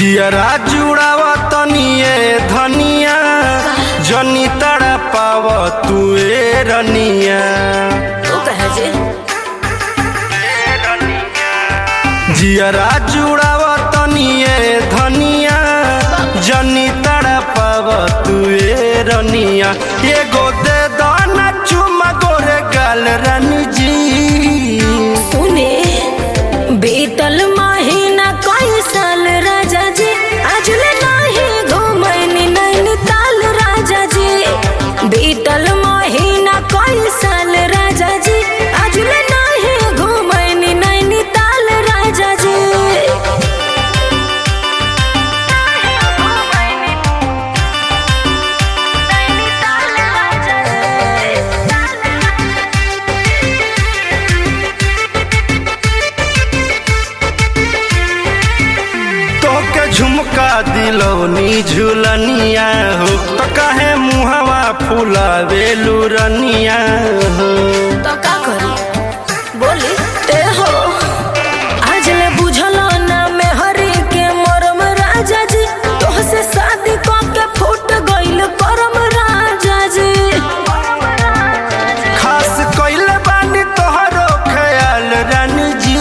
जियरा जुड़ावा तनिए धनिया जनी तड़ा पाव तुए रनिया तू कहे जे जियरा जुड़ावा तनिए धनिया जनी तड़ा पाव तुए रनिया एगो दे दाना चुमा गोरे गाल रानी जी सुने बीतल महीना कई साल राजा जी अजले नाही घुमैनी नैनीताल राजा जी बीतल महीना कई साल राजा जी अजले नाही घुमैनी नैनीताल राजा जी तोके झुमका दिलौनी झुलनिया हो तो कहे मुहवा फुलावे लुरनिया हो तो का करी बोली ते हो आज ले बुझल ना में हरी के मरम राजा जी तोह से शादी क के फूट गइल करम राजा जी खास कइले बानी तोहरो ख्याल रानी जी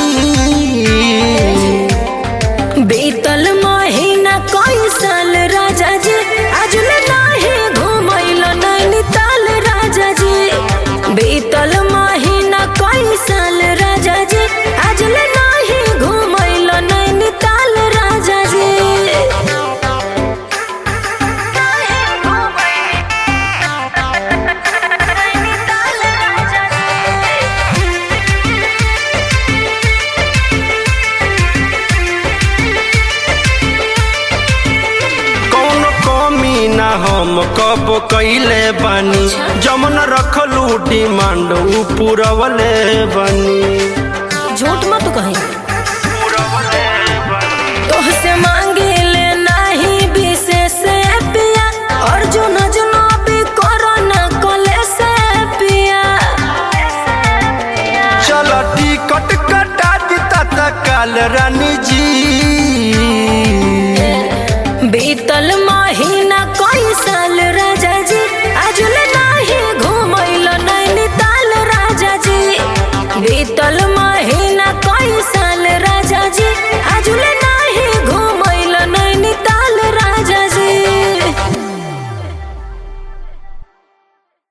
बीतल महीना कई साल राजा जी आज ले नाही घुमैल नैनीताल राजा जी बीतल महीना कई साल राजा जी आज ले नाही घुमैल नैनीताल राजा जी कौनो कमी ना हम कब कइले बानी जमन रखलू डिमांड उ पुरवले बानी झूठ मत कहीं